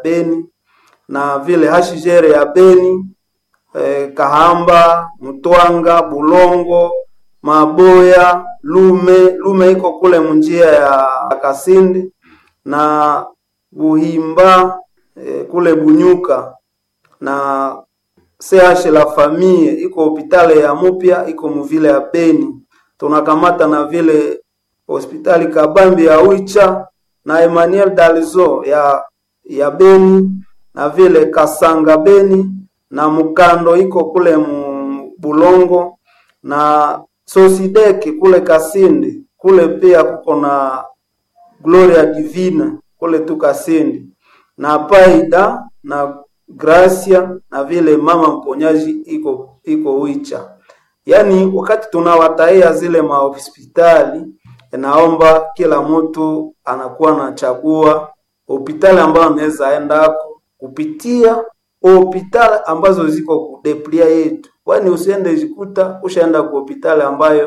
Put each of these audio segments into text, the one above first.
Beni na vile hashijere ya Beni eh, Kahamba, Mtwanga, Bulongo, Maboya, Lume. Lume iko kule munjia ya Kasindi na Buhimba eh, kule Bunyuka na CH la famille iko hopitali ya mupya iko muvile ya Beni. Tunakamata na vile hospitali Kabambi ya Wicha na Emmanuel Dalzo ya ya Beni na vile Kasanga Beni na Mukando iko kule mu Bulongo na Sosideki kule Kasindi kule pia kuko na Gloria Divina kule tu Kasindi na Paida na Gracia na vile mama mponyaji iko iko Wicha. Yaani wakati tunawataia zile mahospitali, naomba kila mtu anakuwa anachagua hospitali ambayo anaweza endako kupitia hospitali ambazo ziko kudeplia yetu, kwani usiende jikuta ushaenda ku hospitali ambayo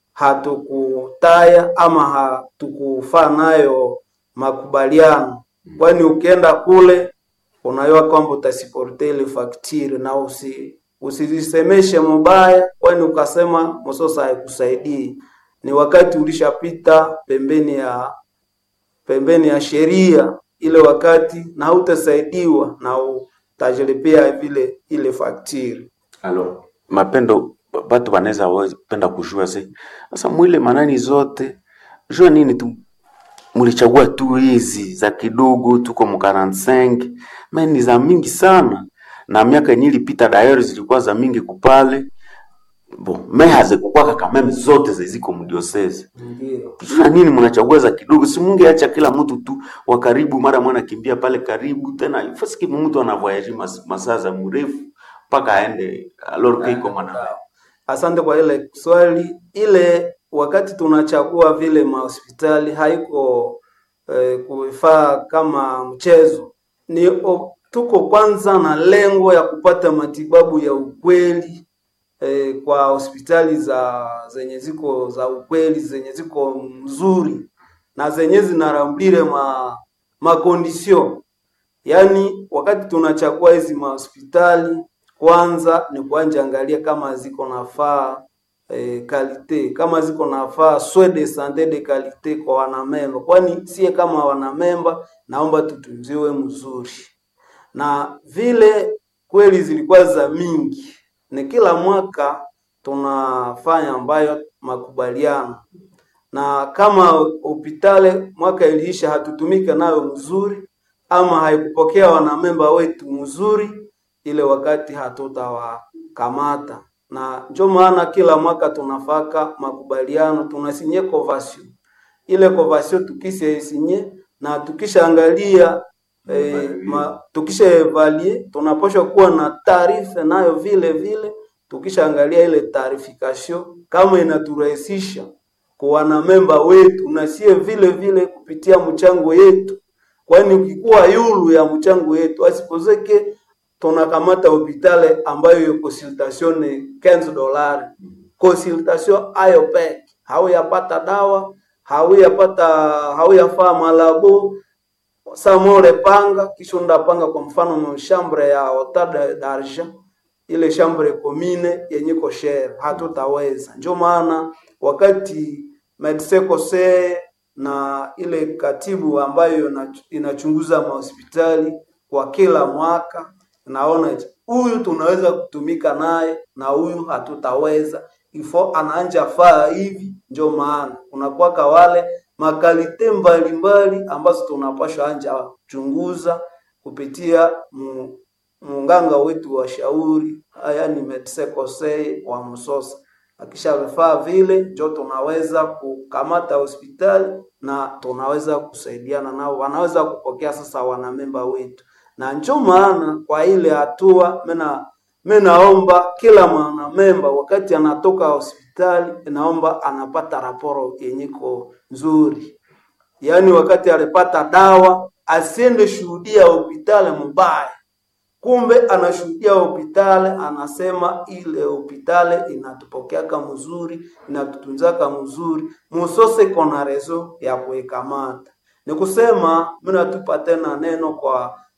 hatukutaya ama hatukufaa nayo makubaliano, kwani ukienda kule unajua kwamba utasiporte ile faktiri na usi usizisemeshe mubaya, kwani ukasema msosa haikusaidii. Ni wakati ulishapita pembeni ya pembeni ya sheria ile wakati, na hautasaidiwa na utajilipia vile ile faktiri. Alors, mapendo batu banaweza penda kujua se sasa mwile manani zote jua nini tu mulichagua tu hizi za kidogo tuko mu 45 me ni za mingi sana na miaka yenye ilipita dayari zilikuwa za mingi kupale bo me hazikukwaka kameme zote ziziko mdiosese Ndio. jua nini mnachagua za kidogo si mungeacha kila mtu tu wa karibu mara mwana kimbia pale karibu tena ifasiki mtu anavoyaji mas, masaa za mrefu mpaka aende alorke iko mwana Asante kwa ile swali. Ile wakati tunachagua vile mahospitali haiko eh, kufaa kama mchezo, ni o, tuko kwanza na lengo ya kupata matibabu ya ukweli eh, kwa hospitali za zenye ziko za ukweli zenye ziko mzuri na zenye zinarambire ma makondisio Yaani, wakati tunachagua hizi mahospitali kwanza ni kuanja angalia kama ziko nafaa eh, kalite kama ziko nafaa soins de sante de kalite kwa wanamemba, kwani sie kama wanamemba naomba tutunziwe mzuri, na vile kweli zilikuwa za mingi, ni kila mwaka tunafanya ambayo makubaliano na kama hospitali mwaka iliisha hatutumike nayo mzuri ama haikupokea wanamemba wetu mzuri, ile wakati hatutawakamata, na ndio maana kila mwaka tunafaka makubaliano, tunasinye convention. Ile convention tukishasinye na tukishaangalia eh, ma, tukisha evaluate tunapaswa kuwa na taarifa nayo vile vile, tukishaangalia ile taarifikasio kama inaturahisisha kwa wanamemba wetu na sie vile vile kupitia mchango yetu kwani ukikuwa yulu ya mchango yetu asipozeke tunakamata hopitale ambayo yo consultation ni 15 dolari consultation ayo peke hauyapata dawa hauyapata hauyafaa malabo samore panga kisha undapanga kwa mfano mshambre ya hotel d'argent ile chambre commune yenye koshere hatutaweza ndio maana wakati medecin conseil na ile katibu ambayo inachunguza mahospitali kwa kila mwaka, naona huyu tunaweza kutumika naye na huyu hatutaweza, ifo anaanja faa hivi. Ndio maana kunakuwaka wale makalite mbalimbali ambazo tunapashwa anja chunguza kupitia mu, munganga wetu wa shauri, yaani medecin conseil wa Msosa akisha vifaa vile njo tunaweza kukamata hospitali na tunaweza kusaidiana nao, wanaweza kupokea sasa wanamemba wetu, na njo maana kwa ile hatua mena mimi naomba kila mwanamemba wakati anatoka hospitali, naomba anapata raporo yenyiko nzuri, yaani wakati alipata dawa asiende shuhudia hospitali mbaya kumbe anashuhudia hospitali, anasema ile hospitali inatupokeaka mzuri, inatutunzaka mzuri, musose kona rezo ya kuikamata. Ni kusema mimi natupa tena neno kwa